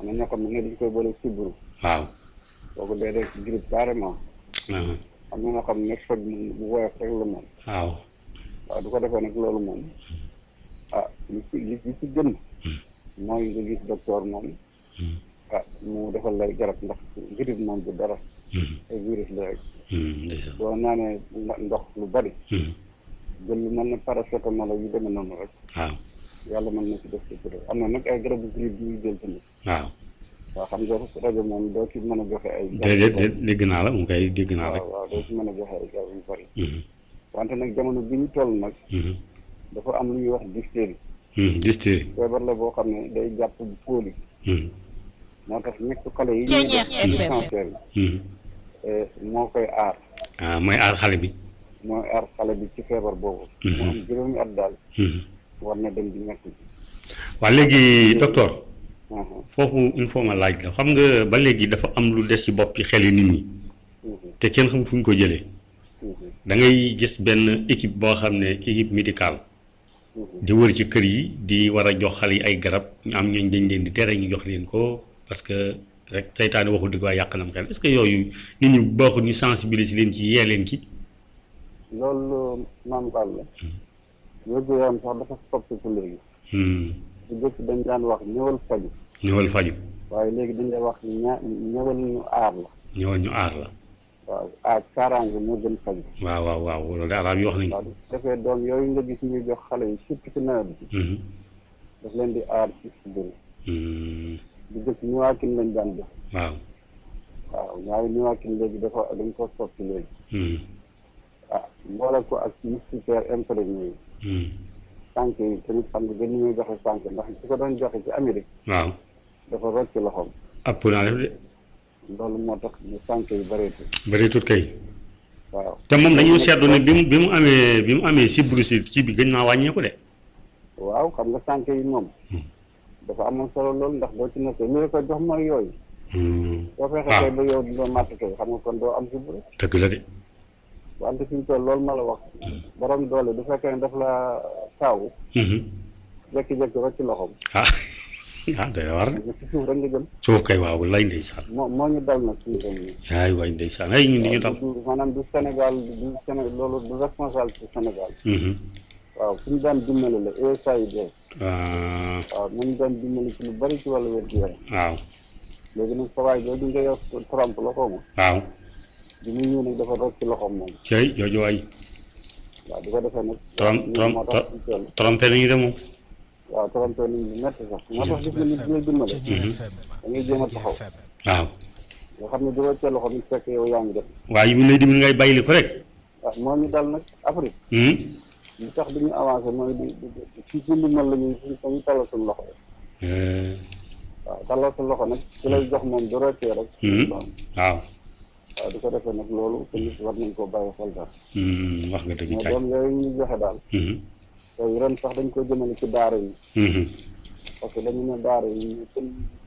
na ñoo xam ne dañ koy boole sibbiru waaw kooku day def grippe carrément aha, am na ñoo xam ne faj moom bu woyof rek la moom waaw waaw du ko defee nag loolu moom ah li ci li li ci gën mooy nga gis docteur moom ah mu defal lay garab ndax grippe moom du dara ay virus la rek Hmm, ndeysaan boo naanee nda- ndox lu bari Hmm, jël lu mel ne paracétamol yu demee noonu rek waaw yàlla mën na ci def ci kuréel am na nag ay garabu grippe yu ñuy jël tamit waaw waaw xam nga rajo moom doo ci mën a joxe ay déedéet déet dégg naa la mu koy dégg naa rek waaw waaw doo ci mën a joxe ay garab yu bari Mhm, wante nag jamono bi ñu toll nag mhm, dafa am lu ñuy wax diphtérie mhm, dystérie feebar la boo xam ne day jàpp bu kóoli Mhm, moo tax ñett xale yi ñuy def ci dispensaire mhm. bi moo koy aar ah mooy aar xale bi mooy aar xale bi ci feebar boobu mu am juróomi at daal Mhm. war na dem di ñett waa léegi docteur foofu il faut ma laaj la xam nga ba léegi dafa am lu des ci bopp ci xel yi nit ñi te kenn xam fu ñu ko jëlee da ngay gis benn équipe boo xam ne équipe médicale di wër ci kër yi di war a jox xale yi ay garab ñu am ñooñ dañ leen di tere ñu jox leen ko parce que rek seytaane waxul dëgg waaye yàq na mu xel est-ce que yooyu nit ñi baaxul ñu sensibiliser leen ci yee leen ci loolu maam Fall la wérgu yaram sax dafa soppiku léegi Hmm. bu jëkk dañ daan wax ñëwal faju ñëwal faju waaye léegi dañ lay wax ña ñëwal ñu aar la ñëwal ñu aar la waaw aar kaaraange moo gën faju waaw waaw waaw loolu de arab yi wax nañ ko waaw bu defee doom yooyu nga gis ñuy jox xale yi surtout ci nawet bi Mhm. daf leen di aar ci sibiru Hmm. bu jëkk ñëwaakin lañ daan jox waaw waaw ñaari ñëwaakin léegi dafa dañ ko soppi léegi Hmm. ah mboole ko ak moustiquaire imprégné yi Hmm. sànq yi tamit xam nga gën ñuy joxe sànq ndax su ko doon joxe ci Amérique waaw dafa rocc loxoom ëpp naa def de loolu moo tax ñu sànq yi bëreetul bëri tut kay waaw te moom dañu seetlu ne bi mu bi mu amee bi mu amee sibbiru si ci bi gën naa wàññeeku de waaw xam nga sànq yi moom dafa amoon solo loolu ndax doo ci nekkee li la ko jox mooy yooyu Hmm. soo fexe waaw kay ba yow doo màtt kay xam nga kon doo am sibbiru dëgg la de wante fi ñu toll loolu ma la wax borom doole du fekkee ne daf la taawu Mhm. jékki-jékki rocc loxoom ah ah day war de nga ci suuf rek nga jëm suuf kay waaw lay ndeysaan moo moo ñu dal nag suñu réew mi ay waay ndeysaan ay ñun di ñu dal du maanaam du Sénégal du Sénégal loolu du responsable ci Sénégal Mhm. waaw fu ñu daan dimbali la USAID Ah, waaw nañu daan dimbali ci lu bari ci wàllu wér-gu-yaram waaw léegi nag sa waay jooju nga yor Trump la xaw ma waaw bi mu ñëw nag dafa rocc ci loxoom moom cey jooju waay waaw di ko defee nag Trump lii Trump moo tax ñu toll trompé nañu de moom waaw trompé nañ lu métti sax moo tax gis nga nit ñi lay dimbale da ngay jéem a taxaw waaw nga xam ne di roccee loxo bi fekk yow yaa ngi def waaye mu lay dimbali ngay bàyyili ko rek waaw moo ñu dal nag Afrique Hmm. li tax du ñu avancé mooy di di ci ci ndimbal la ñuy dañuy tallal suñu loxo rek Eh, waaw tallal suñu loxo nag ci lay jox moom du roccee rek hmm. waaw waaw waaw di ko defee nag loolu tamit war nañ koo bàyyi xel daal Hmm, wax nga dëgg mais kay doom yooyu ñuy joxe daal Mhm. yooyu ren sax dañ ko jëmale ci daara yi Mhm. parce que dañu ne daara yi ñu gën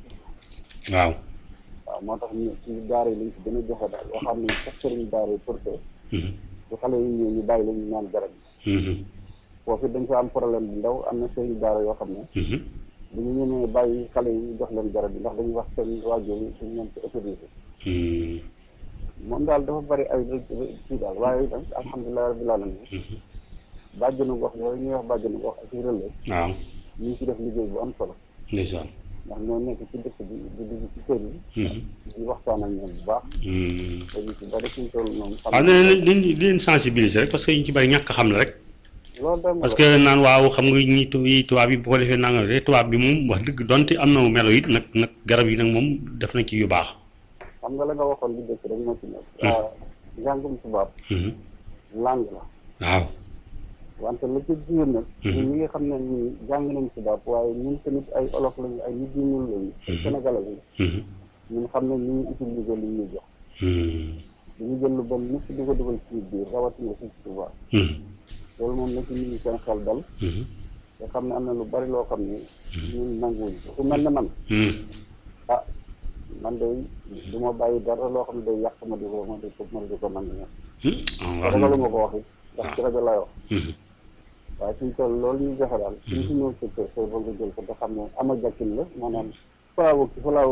waaw waaw moo tax ñu ci daara yi lañ ci gën a joxe daal yoo xam ne sax sëriñ daara yi pour que Mhm. su xale yi ñëw ñu bàyyi la ñu naan garab yi Mhm. foofu dañ fa am problème bu ndaw am na sëriñ daara yoo xam ne Mhm. bu ñu ñemee bàyyi xale yi ñu jox leen garab yi ndax dañuy wax seen waajur yi suñ leen ko autorisé Hmm. moom daal dafa bari ay kii daal waaye nag alhamdulilah rabbil alamin bàjjenu gox yooyu ñuy wax bàjjenu gox ak i relais waaw ñu ngi ci def liggéey bu am solo ndeysaan ndax ñoo nekk ci dëkk bi di dugg ci kër yi Mhm. di waxtaan ak ñoom bu baax Hmm. dañu ci bari suñ toll noonu xam waaw nee nañ leen leen sensibiliser rek parce que ñu ci bari ñàkk a xam la rek loolu dem parce que naan waaw xam nga ñi tu yi tubaab yi bu ko defee nanga de tubaab bi moom wax dëgg donte am na melo it nag nag garab yi nag moom def na ci yu baax xam nga la nga waxoon li dëkk rek moo ci nekk waaw njàngum tubaab Mhm. langue la waaw wante la ci biir nag ñun ñi nga xam ne ñi jàng nañ tubaab waaye ñun tamit ay olof lañu ay nit ñu ñuul lañu ay sénégalais lañu Mhm. ñun xam ne ñu ngi utiliser li ñuy jox Hmm. dañu jël lu bon nit di ko dugal ci biir rawatina fii ci tubaab Mhm. loolu moom na ci nit ñi seen xel dal Mhm. te xam ne am na lu bari loo xam ne ñun nanguwuñ ko ku mel ne man Hmm. ah man de du ma bàyyi dara loo xam ne day yàq ma di ko ma di ko ma di ko nangu ña Hmm. Ah, wax ragalu na ma ko wax it ndax ci rajo lay wax Mhm. waaye suñ toll loolu ñuy joxe daal suñ si ñëw sa kër soo bëgg a jël ko te xam ne ama jakkin la maanaam falaawu ki falaawu